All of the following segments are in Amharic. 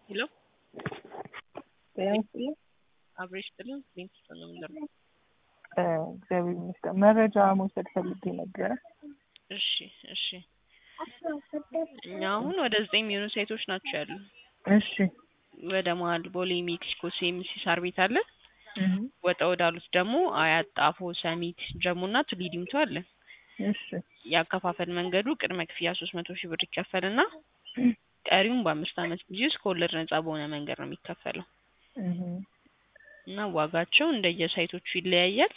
ሄሎ ጤና ይስጥልኝ። አብሬሽ ጥልን ሊንክስ ነው የምንለው። እግዚአብሔር ይመስገን። መረጃ መውሰድ ፈልጌ ነበረ። እሺ እሺ። እኛ አሁን ወደ ዘጠኝ የሚሆኑ ሳይቶች ናቸው ያሉ። እሺ ወደ መሀል ቦሌ፣ ሜክሲኮ፣ ሲኤምሲ ሳር ቤት አለ። እህ፣ ወጣ ወዳሉት ደግሞ አያት፣ ጣፎ፣ ሰሚት፣ ጀሙና ቱሊ ዲምቱ አለ። እሺ የአከፋፈል መንገዱ ቅድመ ክፍያ ሶስት መቶ ሺህ ብር ይከፈልና ቀሪውን በአምስት ዓመት ጊዜ ውስጥ ከወለድ ነጻ በሆነ መንገድ ነው የሚከፈለው እህ፣ እና ዋጋቸው እንደየሳይቶቹ ይለያያል።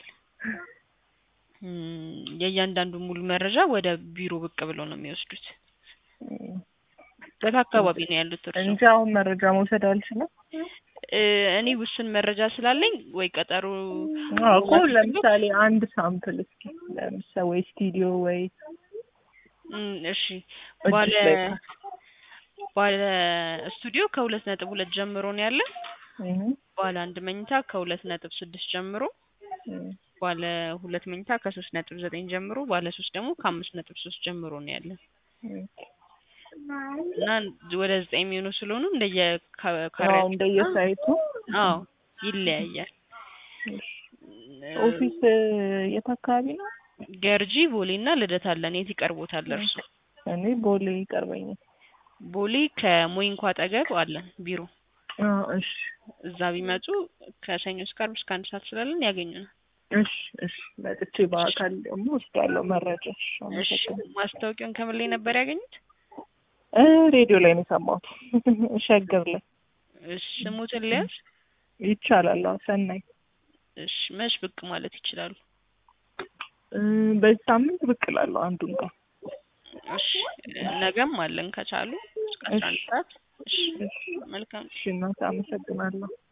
እም፣ የእያንዳንዱ ሙሉ መረጃ ወደ ቢሮ ብቅ ብለው ነው የሚወስዱት። እህ። የት አካባቢ ነው ያሉት እርሶ? እንጂ አሁን መረጃ መውሰድ አልችልም። እ፣ እኔ ውስን መረጃ ስላለኝ ወይ ቀጠሮ አዎ እኮ ለምሳሌ አንድ ሳምፕል እስኪ ለምሳሌ ወይ ስቱዲዮ ወይ እም፣ እሺ እጅሽ ባለ ላይ ባለ ስቱዲዮ ከሁለት ነጥብ ሁለት ጀምሮ ነው ያለ። እህ፣ ባለ አንድ መኝታ ከሁለት ነጥብ ስድስት ጀምሮ፣ እህ፣ ባለ ሁለት መኝታ ከሶስት ነጥብ ዘጠኝ ጀምሮ፣ ባለ ሶስት ደግሞ ከአምስት ነጥብ ሶስት ጀምሮ ነው ያለ እህ። እና ወደ ዘጠኝ የሚሆኑ ስለሆኑ እንደየ ካ- አዎ ካሬያቸው እንደየሳይቱ አዎ ይለያያል። ኦፊስ የት አካባቢ ነው? ገርጂ ቦሌ እና ልደታ አለን። የት ይቀርቦታል እርሱ? እኔ ቦሌ ይቀርበኛል። ቦሌ ከሞይንኳ አጠገብ አለን ቢሮ። አዎ እሺ እዛ ቢመጡ ከሰኞ እስከ ዓርብ እስከ አንድ ሰዓት ስላለን ያገኙናል። እሺ እሺ መጥቼ በአካል ደግሞ ወስዳለሁ መረጃ። እሺ እሺ አመሰግናለሁ። ማስታወቂያውን ከምን ላይ ነበር ያገኙት? እ ሬዲዮ ላይ ነው የሰማሁት ሸገር ላይ እሺ ስሙትን ሊያዝ ይቻላል። አዎ ሰናይ እሺ መች ብቅ ማለት ይችላሉ? እ በዚህ ሳምንት ብቅ እላለሁ አንዱን ቀን። እሺ ነገም አለን ከቻሉ እስከ አስራ አንድ እሺ ሰዓት። እሺ እሺ መልካም እሺ እናቴ አመሰግናለሁ።